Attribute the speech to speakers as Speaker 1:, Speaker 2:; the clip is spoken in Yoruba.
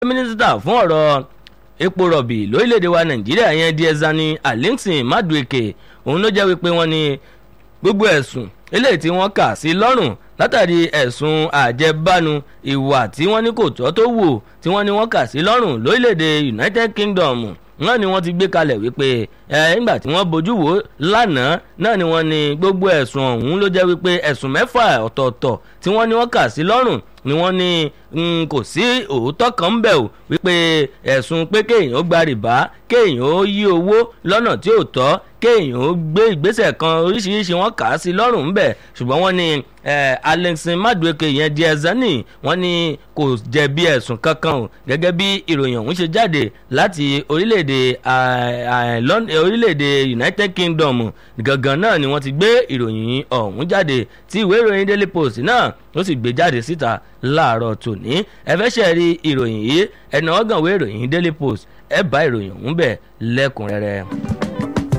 Speaker 1: mínísítà fún ọ̀rọ̀ epo rọ̀bì lórílẹ̀‐èdè wa nàìjíríà yẹn diẹzani alington madueke òun ló jẹ́ wípé wọ́n ní gbogbo ẹ̀sùn eléyìí tí wọ́n kà sí lọ́rùn látàrí ẹ̀sùn àjẹbánu ìwà tí wọ́n ní kò tọ́ tó wù tí wọ́n ní wọ́n kà sí lọ́rùn lórílẹ̀‐èdè united kingdom náà ni wọ́n ti gbé kalẹ̀ wípé ẹ nígbà tí wọ́n bójú wò lánàá náà ni wọ́n ní gbogbo ẹ̀sùn ọ̀hún ló jẹ́ wípé ẹ̀sùn mẹ́fà ọ̀tọ̀ọ̀tọ̀ tí wọ́n ní wọ́n kà sí lọ́rùn ni wọ́n ní kò sí òótọ́ kan ń bẹ̀ o wípé ẹ̀sùn pé kéèyàn ó gba rìbá kéèyàn ó yí owó lọ́nà tí ò tọ́ kéèyàn ó gbé ìgbésẹ̀ kan oríṣiríṣi wọn kà á sí lọ́rùn ńbẹ̀ ṣùgbọ́n wọ́n ní alexin madueke yẹn di ẹ̀zánì wọ́n ní kò jẹ̀bi ẹ̀sùn kankan o gẹ́gẹ́ bí ìròyìn ọ̀hún ṣe jáde láti orílẹ̀-èdè orílẹ̀-èdè united kingdom gangan náà ni wọ́n ti gbé ìròyìn ọ̀hún jáde tí ìwé ìròyìn daily post náà ó sì gbé jáde síta láàárọ̀ tòní ẹ fẹ́ ṣe rí ìròyìn yìí ẹ̀nà ọ̀gànwé ìròyìn daily post ẹ bá ìròyìn ọ̀hún bẹ̀ lẹ́kùnrẹ́rẹ́.